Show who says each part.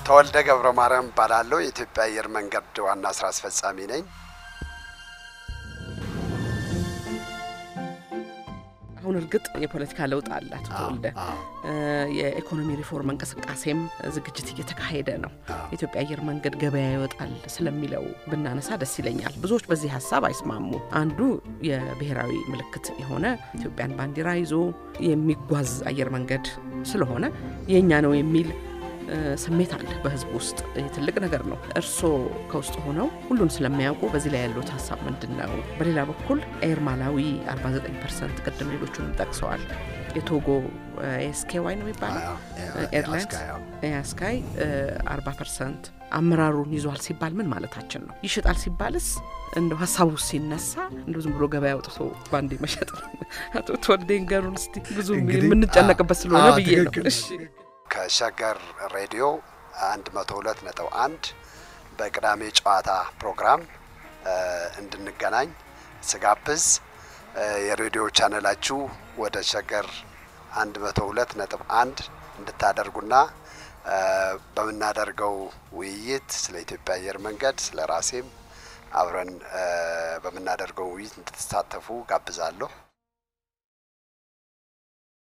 Speaker 1: ተወልደ ገብረ ማርያም እባላለሁ። የኢትዮጵያ አየር መንገድ ዋና ስራ አስፈጻሚ ነኝ።
Speaker 2: አሁን እርግጥ የፖለቲካ ለውጥ አለ አቶ ተወልደ። የኢኮኖሚ ሪፎርም እንቅስቃሴም ዝግጅት እየተካሄደ ነው። የኢትዮጵያ አየር መንገድ ገበያ ይወጣል ስለሚለው ብናነሳ ደስ ይለኛል። ብዙዎች በዚህ ሀሳብ አይስማሙ። አንዱ የብሔራዊ ምልክት የሆነ ኢትዮጵያን ባንዲራ ይዞ የሚጓዝ አየር መንገድ ስለሆነ የእኛ ነው የሚል ስሜት አለ በህዝብ ውስጥ። ይህ ትልቅ ነገር ነው። እርስዎ ከውስጥ ሆነው ሁሉን ስለሚያውቁ በዚህ ላይ ያሉት ሀሳብ ምንድን ነው? በሌላ በኩል ኤር ማላዊ 49 ፐርሰንት ቅድም ሌሎቹንም ጠቅሰዋል። የቶጎ ኤስኬ ዋይ ነው የሚባለው ኤርላይንስ ኤያስካይ 40 ፐርሰንት አመራሩን ይዟል ሲባል ምን ማለታችን ነው? ይሽጣል ሲባልስ እንደ ሀሳቡ ሲነሳ እንደ ዝም ብሎ ገበያ አውጥቶ በአንዴ መሸጥ ነው? አቶ ተወልደ ንገሩን እስቲ። ብዙ የምንጨነቅበት ስለሆነ ብዬ ነው። እሺ
Speaker 1: ከሸገር ሬዲዮ 102 ነጥብ አንድ በቅዳሜ ጨዋታ ፕሮግራም እንድንገናኝ ስጋብዝ የሬዲዮ ቻነላችሁ ወደ ሸገር 102 ነጥብ አንድ እንድታደርጉና በምናደርገው ውይይት ስለ ኢትዮጵያ አየር መንገድ ስለ ራሴም አብረን በምናደርገው ውይይት እንድትሳተፉ ጋብዛለሁ።